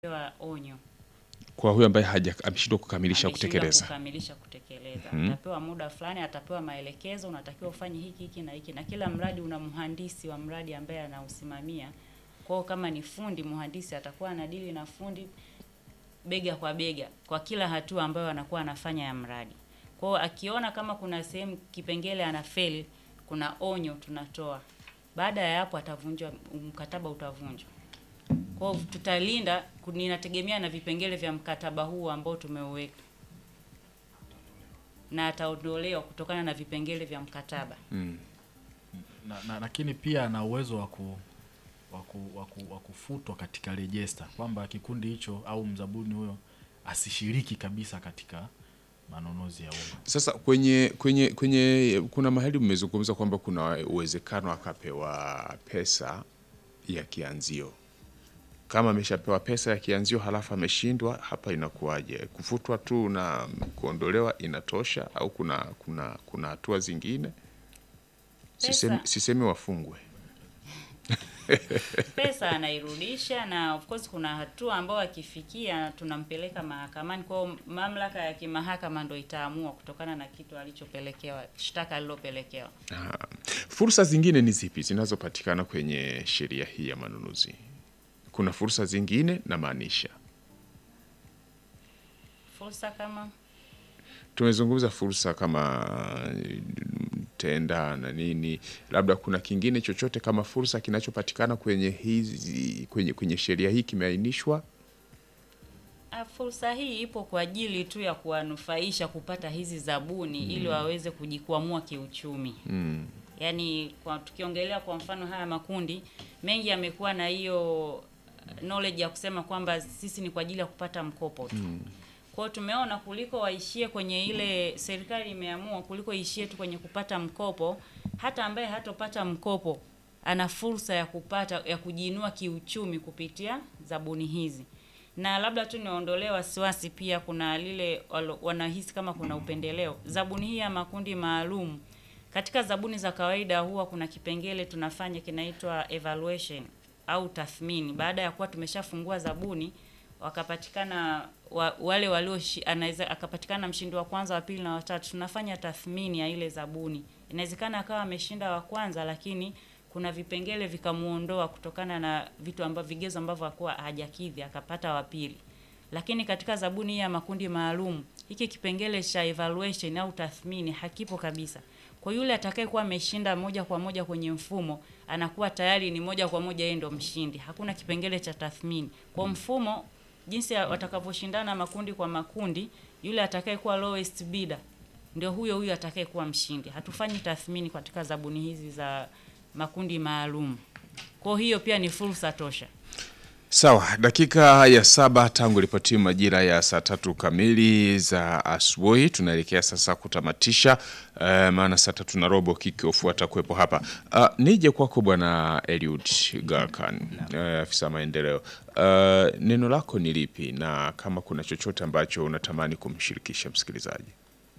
pewa onyo kwa huyo ambaye haja ameshindwa kukamilisha ameshindwa kutekeleza. kukamilisha kutekeleza Mhm. atapewa muda fulani atapewa maelekezo unatakiwa ufanye hiki hiki na hiki na kila mradi una mhandisi wa mradi ambaye anausimamia kwao kama ni fundi mhandisi atakuwa anadili na fundi bega kwa bega kwa kila hatua ambayo anakuwa anafanya ya mradi kwao akiona kama kuna sehemu kipengele anafeli kuna onyo tunatoa baada ya hapo atavunjwa mkataba utavunjwa kwao tutalinda ninategemea na vipengele vya mkataba huu ambao tumeuweka na ataondolewa kutokana na vipengele vya mkataba Mm. na, na, lakini pia ana uwezo wa ku wa ku- wa ku- wa kufutwa katika rejesta kwamba kikundi hicho au mzabuni huyo asishiriki kabisa katika manunuzi ya umma. Sasa kwenye kwenye kwenye kuna mahali mmezungumza kwamba kuna uwezekano akapewa pesa ya kianzio. Kama ameshapewa pesa ya kianzio halafu ameshindwa, hapa inakuwaje? Kufutwa tu na kuondolewa inatosha au kuna kuna kuna hatua zingine? Sisemi, Pesa. sisemi wafungwe. pesa anairudisha na of course kuna hatua ambayo akifikia tunampeleka mahakamani kwao mamlaka ya kimahakama ndo itaamua kutokana na kitu alichopelekewa shtaka alilopelekewa Ah, Fursa zingine ni zipi zinazopatikana kwenye sheria hii ya manunuzi? Kuna fursa zingine namaanisha fursa kama tumezungumza fursa kama eh, tenda na nini, labda kuna kingine chochote kama fursa kinachopatikana kwenye hizi kwenye, kwenye sheria hii kimeainishwa. Ah, fursa hii ipo kwa ajili tu ya kuwanufaisha kupata hizi zabuni ili waweze kujikwamua kiuchumi Mm. yaani kwa tukiongelea kwa mfano haya makundi mengi yamekuwa na hiyo uh, knowledge ya kusema kwamba sisi ni kwa ajili ya kupata mkopo tu mm. kwao tumeona kuliko waishie kwenye ile serikali imeamua kuliko ishie tu kwenye kupata mkopo hata ambaye hatopata mkopo ana fursa ya kupata ya kujiinua kiuchumi kupitia zabuni hizi na labda tu niondolee wasiwasi pia kuna lile walo- wanahisi kama kuna upendeleo zabuni hii ya makundi maalum katika zabuni za kawaida huwa kuna kipengele tunafanya kinaitwa evaluation au tathmini. Baada ya kuwa tumeshafungua zabuni, wakapatikana wa, wale walio anaweza akapatikana mshindi wa kwanza, wa pili na watatu, tunafanya tathmini ya ile zabuni. Inawezekana akawa ameshinda wa kwanza, lakini kuna vipengele vikamuondoa kutokana na vitu ambavyo vigezo ambavyo hakuwa hajakidhi, akapata wa pili lakini katika zabuni hii ya makundi maalum hiki kipengele cha evaluation au tathmini hakipo kabisa. Kwa yule atakayekuwa ameshinda moja kwa moja kwenye mfumo, anakuwa tayari ni moja kwa moja yeye ndo mshindi. Hakuna kipengele cha tathmini. Kwa mfumo jinsi ya- watakavyoshindana makundi kwa makundi, yule atakayekuwa lowest bidder ndio huyo huyo atakayekuwa mshindi. Hatufanyi tathmini katika zabuni hizi za makundi maalum. Kwa hiyo pia ni fursa tosha. Sawa, dakika ya saba tangu ripoti majira ya saa tatu kamili za asubuhi. Tunaelekea sasa kutamatisha uh, maana saa tatu na robo kickoff atakuwepo hapa. Uh, nije kwako bwana Eliud Garkan, uh, afisa maendeleo. Uh, neno lako ni lipi na kama kuna chochote ambacho unatamani kumshirikisha msikilizaji?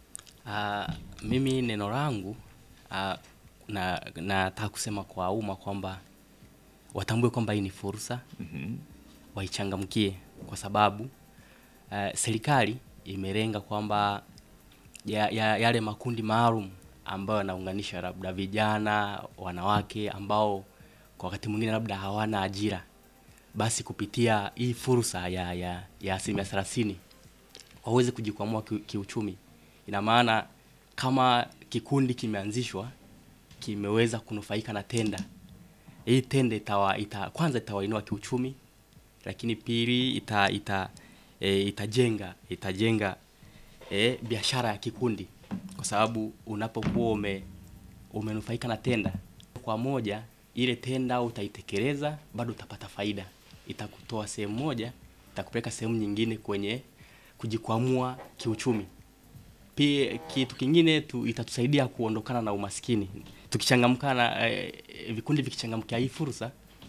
Ah, mimi neno langu ah, na nataka kusema kwa umma kwamba watambue kwamba hii ni fursa waichangamkie kwa sababu ah, serikali imelenga kwamba ya, ya, yale makundi maalum ambayo yanaunganisha labda vijana, wanawake ambao kwa wakati mwingine labda hawana ajira, basi kupitia hii fursa ya ya ya asilimia thelathini waweze kujikwamua ki, kiuchumi. Ina maana kama kikundi kimeanzishwa kimeweza kunufaika na tenda, hii tenda itawa, ita, kwanza itawainua kiuchumi, lakini pili ita, ita, e, itajenga itajenga e, biashara ya kikundi, kwa sababu unapokuwa ume, umenufaika na tenda kwa moja, ile tenda utaitekeleza, bado utapata faida, itakutoa sehemu moja, itakupeleka sehemu nyingine kwenye kujikwamua kiuchumi. Pia kitu kingine tu, itatusaidia kuondokana na umaskini. Tukichangamkana eh, vikundi vikichangamkia hii fursa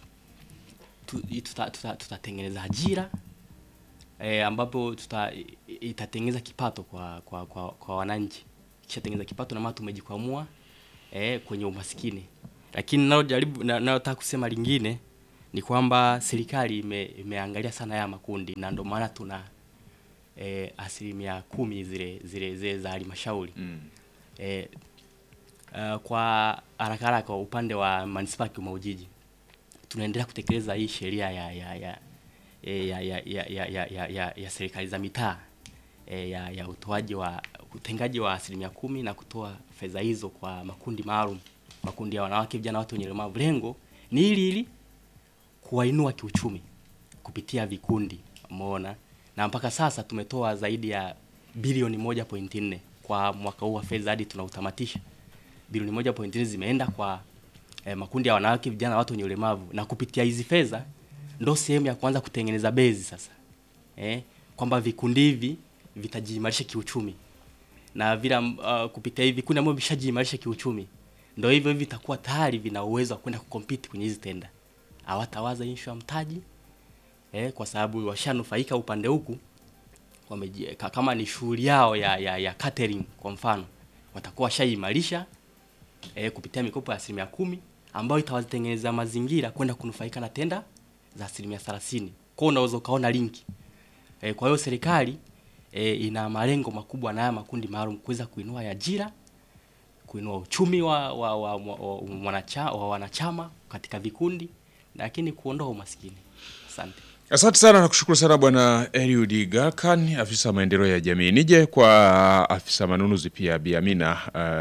tu, tuta, tuta, tutatengeneza ajira eh, ambapo tuta, itatengeneza kipato kwa kwa, kwa, kwa wananchi. Kishatengeneza kipato na maana tumejikwamua eh, kwenye umaskini. Lakini nalo jaribu na- nalotaka kusema lingine ni kwamba serikali ime, imeangalia sana haya makundi na ndio maana tuna e, asilimia kumi zile zile zile za halmashauri Mm. e, uh, kwa haraka haraka upande wa manispaa ya Kigoma Ujiji tunaendelea kutekeleza hii sheria ya ya ya eh, ya ya ya ya, ya, ya, ya, ya serikali za mitaa e, ya, ya utoaji wa utengaji wa asilimia kumi na kutoa fedha hizo kwa makundi maalum, makundi ya wanawake, vijana, watu wenye ulemavu. Lengo ni ili ili kuwainua kiuchumi kupitia vikundi, umeona, na mpaka sasa tumetoa zaidi ya bilioni moja pointi nne kwa mwaka huu wa fedha hadi tunautamatisha. Bilioni moja pointi nne zimeenda kwa eh, makundi ya wanawake, vijana, watu wenye ulemavu, na kupitia hizi fedha ndo sehemu ya kuanza kutengeneza bezi sasa eh, kwamba vikundi hivi vitajiimarisha kiuchumi na vile uh, kupitia hivi vikundi ambavyo vishajiimarisha kiuchumi ndo hivyo hivi vitakuwa tayari vina uwezo wa kwenda kukompiti kwenye hizi tenda. Hawatawaza issue ya mtaji eh, kwa sababu washanufaika upande huku wameji, ka- kama ni shughuli yao ya, ya, ya catering kwa mfano watakuwa washaimarisha eh, kupitia mikopo ya asilimia kumi ambayo itawatengeneza mazingira kwenda kunufaika na tenda za asilimia thelathini. Kwa hiyo unaweza ukaona linki eh, kwa hiyo serikali eh, ina malengo makubwa na haya makundi maalum kuweza kuinua ajira kuinua uchumi wa, wa, wa, wa, wa, mwanacha, wa wanachama katika vikundi lakini kuondoa umaskini. Asante. Asante sana na kushukuru sana Bwana Eliud Galkan, afisa maendeleo ya jamii. Nije kwa afisa manunuzi pia Bi Amina,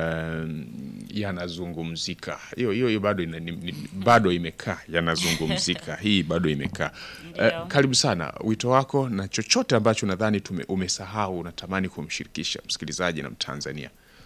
uh, yanazungumzika hiyo hiyo hiyo bado ina, ni, ni, bado imekaa yanazungumzika hii bado imekaa. Ndio. Uh, karibu sana, wito wako na chochote ambacho nadhani tume- umesahau unatamani kumshirikisha msikilizaji na Mtanzania.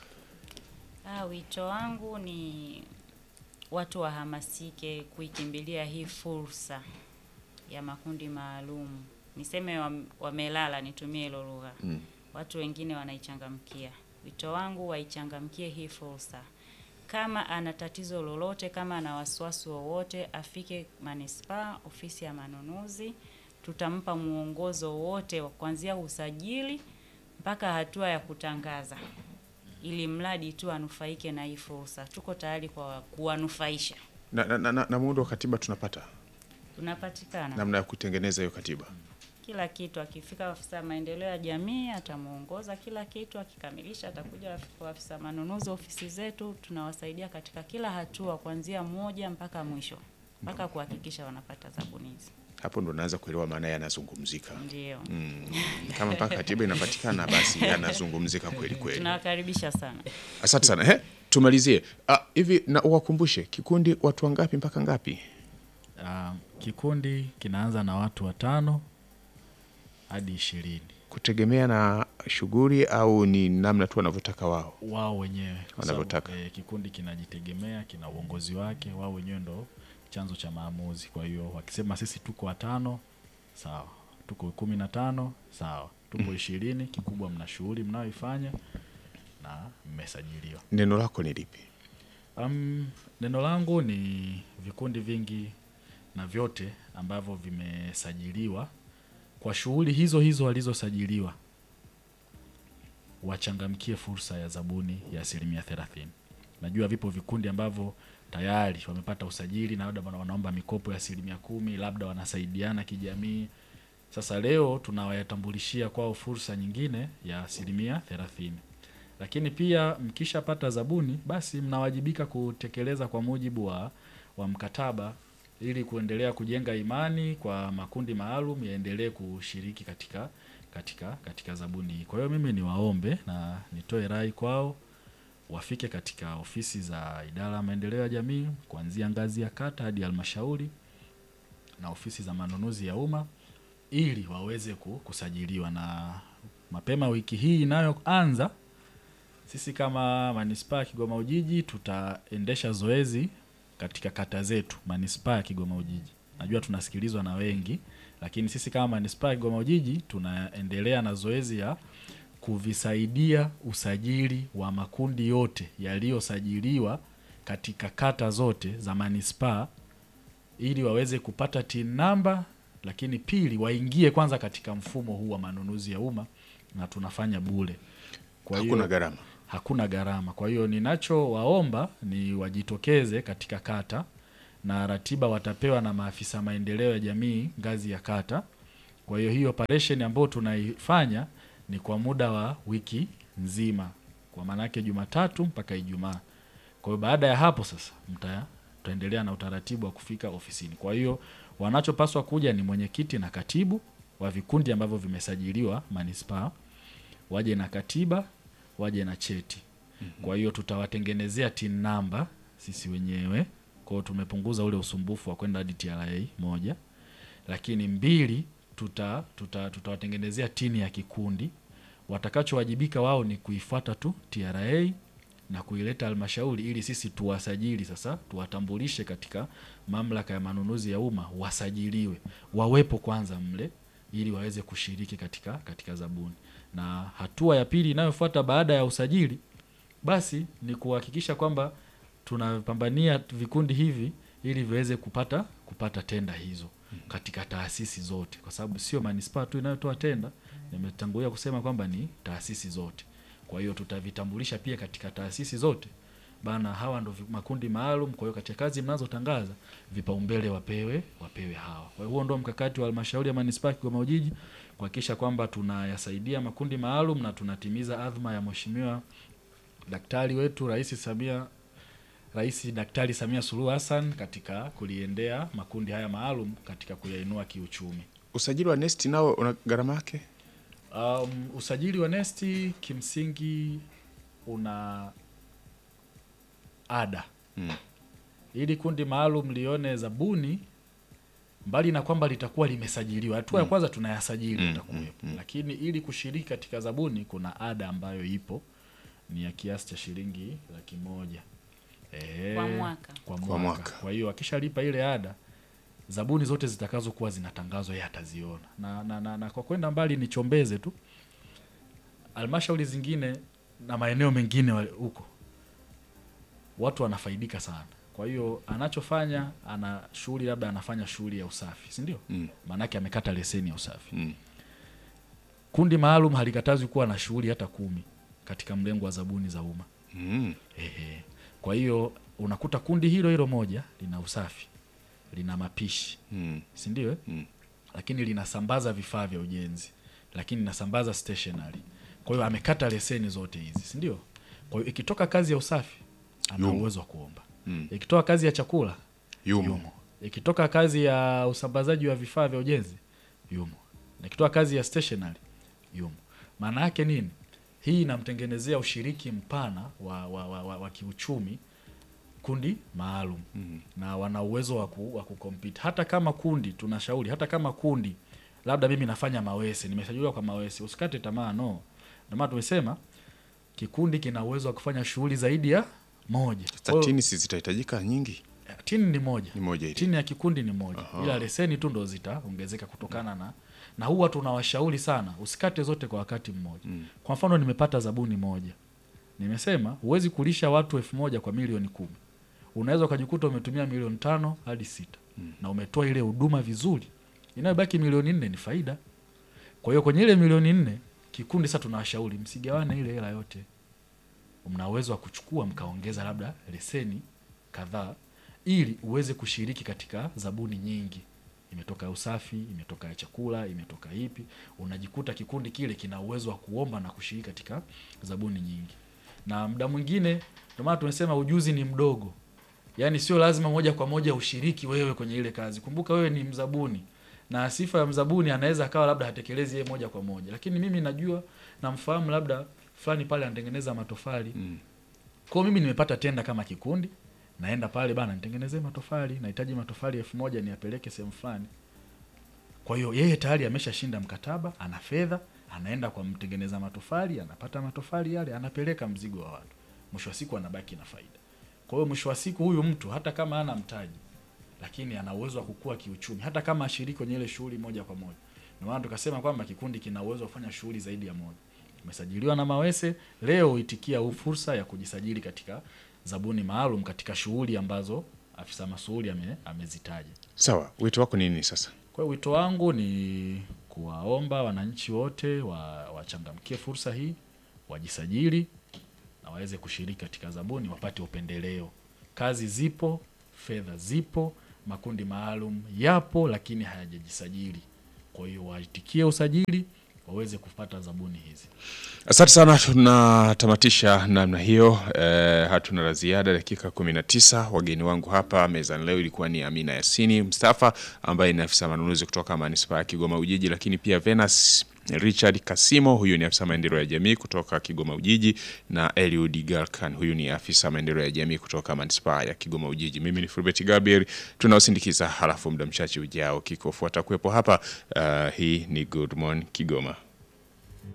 Ah, wito wangu ni watu wahamasike kuikimbilia hii fursa ya makundi maalum. Niseme wam- wamelala, nitumie hilo lugha. Mm. Watu wengine wanaichangamkia. Wito wangu waichangamkie hii fursa. Kama ana tatizo lolote, kama ana wasiwasi wowote, afike manispaa, ofisi ya manunuzi, tutampa mwongozo wote wa kuanzia usajili mpaka hatua ya kutangaza ili mradi tu anufaike na hii fursa. Tuko tayari kwa kuwanufaisha. Na, na, na, na, na muundo wa katiba tunapata Tunapatikana namna ya kutengeneza hiyo katiba. kila kitu. Akifika afisa maendeleo ya jamii atamuongoza kila kitu, akikamilisha atakuja kwa afisa manunuzi. Ofisi zetu tunawasaidia katika kila hatua, kuanzia moja mpaka mwisho, mpaka kuhakikisha wanapata zabuni hizi. Hapo ndo naanza kuelewa maana yanazungumzika. Ndio Mm, kama mpaka katiba inapatikana basi yanazungumzika kweli kweli. tunawakaribisha sana. Asante sana. He, tumalizie Ah, hivi na uwakumbushe kikundi watu wangapi mpaka ngapi? Uh, kikundi kinaanza na watu watano hadi ishirini Kutegemea na shughuli au ni namna tu wanavyotaka wao? wao wenyewe kwa Wanavyotaka. sababu, eh, kikundi kinajitegemea kina uongozi wake wao wenyewe ndo chanzo cha maamuzi kwa hiyo wakisema sisi tuko watano sawa tuko kumi na tano sawa tuko ishirini kikubwa mna shughuli mnayoifanya na mmesajiliwa Neno lako ni lipi? Um, neno langu ni vikundi vingi na vyote ambavyo vimesajiliwa kwa shughuli hizo hizo walizosajiliwa wachangamkie fursa ya zabuni ya asilimia thelathini. Najua vipo vikundi ambavyo tayari wamepata usajili na labda wana- wanaomba mikopo ya asilimia kumi, labda wanasaidiana kijamii. Sasa leo tunawatambulishia kwao fursa nyingine ya asilimia thelathini lakini pia mkishapata zabuni basi mnawajibika kutekeleza kwa mujibu wa, wa mkataba ili kuendelea kujenga imani kwa makundi maalum yaendelee kushiriki katika katika katika zabuni hii. Kwa hiyo mimi niwaombe na nitoe rai kwao wafike katika ofisi za idara ya maendeleo ya jamii kuanzia ngazi ya kata hadi halmashauri na ofisi za manunuzi ya umma ili waweze ku- kusajiliwa na mapema wiki hii inayoanza sisi kama manispaa ya Kigoma Ujiji tutaendesha zoezi katika kata zetu manispaa ya Kigoma Ujiji. Najua tunasikilizwa na wengi, lakini sisi kama manispaa ya Kigoma Ujiji tunaendelea na zoezi ya kuvisaidia usajili wa makundi yote yaliyosajiliwa katika kata zote za manispaa ili waweze kupata TIN namba, lakini pili waingie kwanza katika mfumo huu wa manunuzi ya umma na tunafanya bure. Kwa hiyo- Hakuna gharama. hakuna gharama. Kwa hiyo ninachowaomba ni wajitokeze katika kata na ratiba watapewa na maafisa maendeleo ya jamii ngazi ya kata. Kwa hiyo hii operation ambayo tunaifanya ni kwa muda wa wiki nzima, kwa maana yake Jumatatu mpaka Ijumaa. Kwa hiyo baada ya hapo sasa mta tutaendelea na utaratibu wa kufika ofisini. Kwa hiyo wanachopaswa kuja ni mwenyekiti na katibu wa vikundi ambavyo vimesajiliwa manispaa, waje na katiba, waje na cheti. Kwa hiyo tutawatengenezea tin namba sisi wenyewe. Kwa hiyo tumepunguza ule usumbufu wa kwenda hadi TRA moja, lakini mbili, tuta tuta tutawatengenezea tini ya kikundi. Watakachowajibika wao ni kuifuata tu TRA na kuileta halmashauri ili sisi tuwasajili sasa, tuwatambulishe katika mamlaka ya manunuzi ya umma, wasajiliwe, wawepo kwanza mle ili waweze kushiriki katika katika zabuni. Na hatua ya pili inayofuata baada ya usajili basi ni kuhakikisha kwamba tunapambania vikundi hivi ili viweze kupata kupata tenda hizo katika taasisi zote, kwa sababu sio manispaa tu inayotoa tenda. Nimetangulia kusema kwamba ni taasisi zote. Kwa hiyo tutavitambulisha pia katika taasisi zote bana, hawa ndo vi- makundi maalum. Kwa hiyo katika kazi mnazotangaza vipaumbele wapewe wapewe hawa. Kwa hiyo huo ndo mkakati wa halmashauri ya manispaa ya Kigoma Ujiji kuhakikisha kwamba tunayasaidia makundi maalum na tunatimiza adhma ya mheshimiwa daktari wetu Rais Samia Rais Daktari Samia Suluhu Hassan katika kuliendea makundi haya maalum katika kuyainua kiuchumi. Usajili wa NeST nao una gharama yake? Um, usajili wa nesti kimsingi una ada Mm. ili kundi maalum lione zabuni, mbali na kwamba litakuwa limesajiliwa, hatua ya kwanza tunayasajili Mm, itakuwepo, lakini ili kushiriki katika zabuni kuna ada ambayo ipo ni ya kiasi cha shilingi laki moja Eh, Kwa mwaka. kwa Kwa mwaka. mwaka. Kwa hiyo akishalipa ile ada zabuni zote zitakazokuwa zinatangazwa yeye ataziona na, na, na, na kwa kwenda mbali nichombeze tu halmashauri zingine na maeneo mengine wa- huko watu wanafaidika sana kwa hiyo anachofanya ana shughuli labda anafanya shughuli ya usafi si ndio Mm. maanake amekata leseni ya usafi Mm. kundi maalum halikatazwi kuwa na shughuli hata kumi katika mlengo wa zabuni za umma Mm. Ehe. Kwa hiyo unakuta kundi hilo hilo moja lina usafi, lina mapishi, Mm. si ndio? eh? Mm. Lakini linasambaza vifaa vya ujenzi, lakini linasambaza stationery. Kwa hiyo amekata leseni zote hizi, si ndio? Kwa hiyo ikitoka kazi ya usafi ana Yumo. uwezo wa kuomba. Mm. Ikitoka kazi ya chakula Yumo. yumo. Ikitoka kazi ya usambazaji wa vifaa vya ujenzi yumo. Na ikitoka kazi ya stationery yumo. Maana yake nini? Hii inamtengenezea ushiriki mpana wa, wa, wa, wa, wa kiuchumi kundi maalum Mm. na wana uwezo wa ku, wa kucompete. Hata kama kundi tunashauri, hata kama kundi labda mimi nafanya mawese, nimesajiliwa kwa mawese, usikate tamaa, no. Ndio maana tumesema kikundi kina uwezo wa kufanya shughuli zaidi ya moja. Kwa hiyo, Statini si zitahitajika nyingi? tini ni moja Ni moja ile. chini ya kikundi ni moja Aha. ila leseni tu ndo zitaongezeka kutokana na na huwa tunawashauri sana usikate zote kwa wakati mmoja Mm. kwa mfano nimepata zabuni moja nimesema huwezi kulisha watu elfu moja kwa milioni kumi unaweza ukajikuta umetumia milioni tano hadi sita Mm. na umetoa ile huduma vizuri inayobaki milioni nne ni faida kwa hiyo kwenye ile milioni nne kikundi sasa tunawashauri msigawane ile hela yote mna uwezo wa kuchukua mkaongeza labda leseni kadhaa ili uweze kushiriki katika zabuni nyingi imetoka ya usafi imetoka ya chakula imetoka ipi unajikuta kikundi kile kina uwezo wa kuomba na kushiriki katika zabuni nyingi na muda mwingine ndio maana tumesema ujuzi ni mdogo yaani sio lazima moja kwa moja ushiriki wewe kwenye ile kazi kumbuka wewe ni mzabuni na sifa ya mzabuni anaweza akawa labda hatekelezi yeye moja kwa moja lakini mimi najua namfahamu labda fulani pale anatengeneza matofali Mm. kwao mimi nimepata tenda kama kikundi naenda pale bana nitengenezee matofali nahitaji matofali elfu moja niapeleke sehemu fulani kwa hiyo yeye tayari ameshashinda mkataba ana fedha anaenda kwa mtengeneza matofali anapata matofali yale anapeleka mzigo wa watu mwisho wa siku anabaki na faida kwa hiyo mwisho wa siku huyu mtu hata kama ana mtaji lakini ana uwezo wa kukua kiuchumi hata kama ashiriki kwenye ile shughuli moja kwa moja ndio maana tukasema kwamba kikundi kina uwezo wa kufanya shughuli zaidi ya moja umesajiliwa na mawese leo itikia huu fursa ya kujisajili katika zabuni maalum katika shughuli ambazo afisa masuhuli ame, amezitaja Sawa, wito wako ni nini sasa? kwa hiyo wito wangu ni kuwaomba wananchi wote wa- wachangamkie fursa hii wajisajili na waweze kushiriki katika zabuni wapate upendeleo kazi zipo fedha zipo, makundi maalum yapo, lakini hayajajisajili. Kwa hiyo waitikie usajili waweze kupata zabuni hizi. Asante sana, tunatamatisha namna hiyo. Eh, hatuna la ziada. Dakika 19 wageni wangu hapa mezani leo ilikuwa ni Amina Yasini Mustafa ambaye ni afisa manunuzi kutoka manispaa ya Kigoma Ujiji, lakini pia Venus Richard Kasimo, huyu ni afisa maendeleo ya jamii kutoka Kigoma Ujiji, na Eliud Galkan, huyu ni afisa maendeleo ya jamii kutoka manispaa ya Kigoma Ujiji. Mimi ni Fulbert Gabriel, tunaosindikiza halafu muda mchache ujao kikofuata kuwepo hapa. Uh, hii ni Good Morning Kigoma.